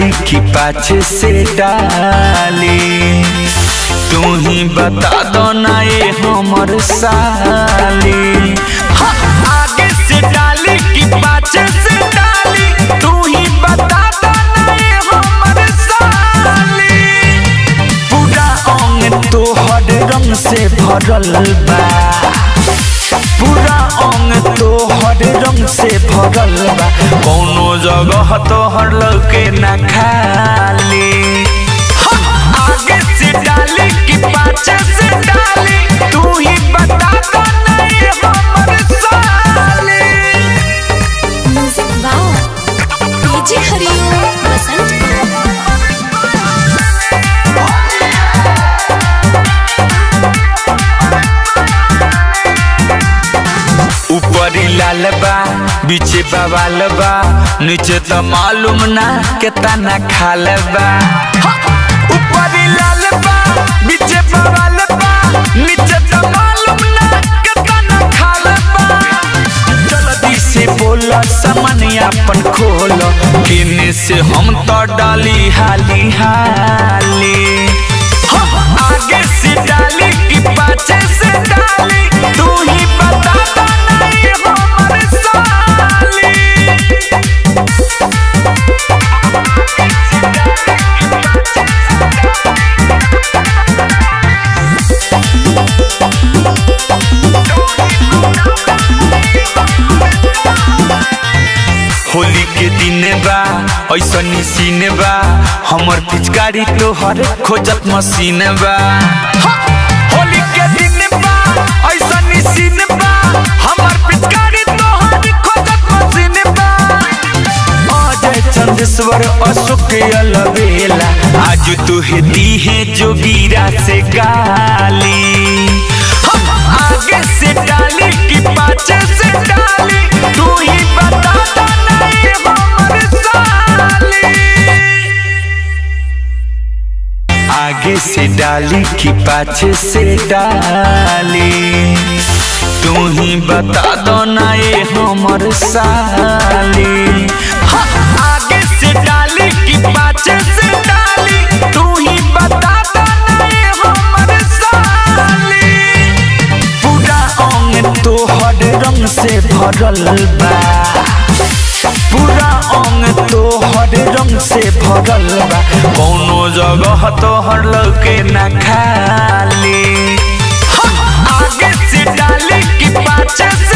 डाली कि पाछे से डाली तू ही बता दो ना ये हमर साली हाँ, आगे से डाली कि पाछे से डाली तू ही बता दो ना ये हमर साली पूरा अंग तोहर रंग से भरल बा पूरा अंग तोहर रंग से भरल बा कौनो जगह तोहर लौके ना खाली हाँ, आगे से डाली कि पाछे से डाली तू ही बता दो ना ये हमर साली music wow DJ Hariom Basant ऊपरी लाल बा बीचे बवाल बा नीचे तो मालूम ना केतना खाल बा हाँ, ऊपरी लाल बा बीचे बवाल बा नीचे तो मालूम ना केतना खाल बा जल्दी से बोल सामान अपन खोल किने से हम तो डाली हाली हाली हम आगे से डाली कि पाछे से डाली तू ही बता दो ना ये हमर साली होली के दिन बा ऐसा सीन बा हमर पिचकारी तोहर खोजत मशीन बा हाँ, होली के दिन बा ऐसा सीन बा हमर पिचकारी तोहर खोजत मशीन बा अजय चंदेश्वर अशोक अलबेला आज तू है दी है जोगीरा से गाली हम आगे से डाली कि पाछे से डाली तू ही बता दो ना ये हमर साली आगे से डाली कि पाछे से डाली तू ही बता दो ना ये हमर साली हाँ, आगे से डाली कि पाछे से डाली तू ही बता दो ना ये हमर साली पूरा अंग तोहर रंग से भरल बा पूरा अंग तोहर रंग से भरल बा कौनो जगह तोहर लौके ना खाली हाँ, आगे से डाली कि पाछे